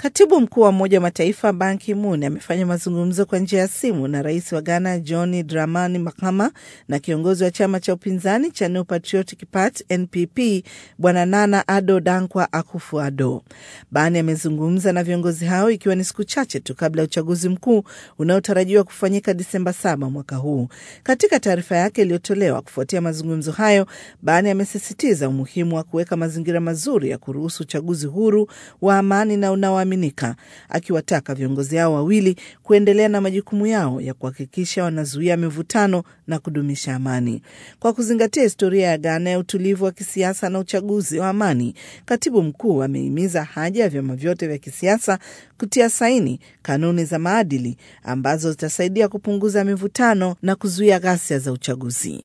Katibu mkuu wa Umoja wa Mataifa Ban Ki-moon amefanya mazungumzo kwa njia ya simu na rais wa Ghana John Dramani Mahama na kiongozi wa chama cha upinzani cha New Patriotic Party NPP Bwana Nana Addo Dankwa Akufo-Addo. Ban amezungumza na viongozi hao ikiwa ni siku chache tu kabla ya uchaguzi mkuu unaotarajiwa kufanyika Disemba saba mwaka huu. Katika taarifa yake iliyotolewa kufuatia mazungumzo hayo, Ban amesisitiza umuhimu wa kuweka mazingira mazuri ya kuruhusu uchaguzi huru wa amani na unaoaminika, akiwataka viongozi hao wawili kuendelea na majukumu yao ya kuhakikisha wanazuia mivutano na kudumisha amani. Kwa kuzingatia historia ya Ghana ya utulivu wa kisiasa na uchaguzi wa amani, katibu mkuu amehimiza haja ya vyama vyote vya kisiasa kutia saini kanuni za maadili ambazo zitasaidia kupunguza mivutano na kuzuia ghasia za uchaguzi.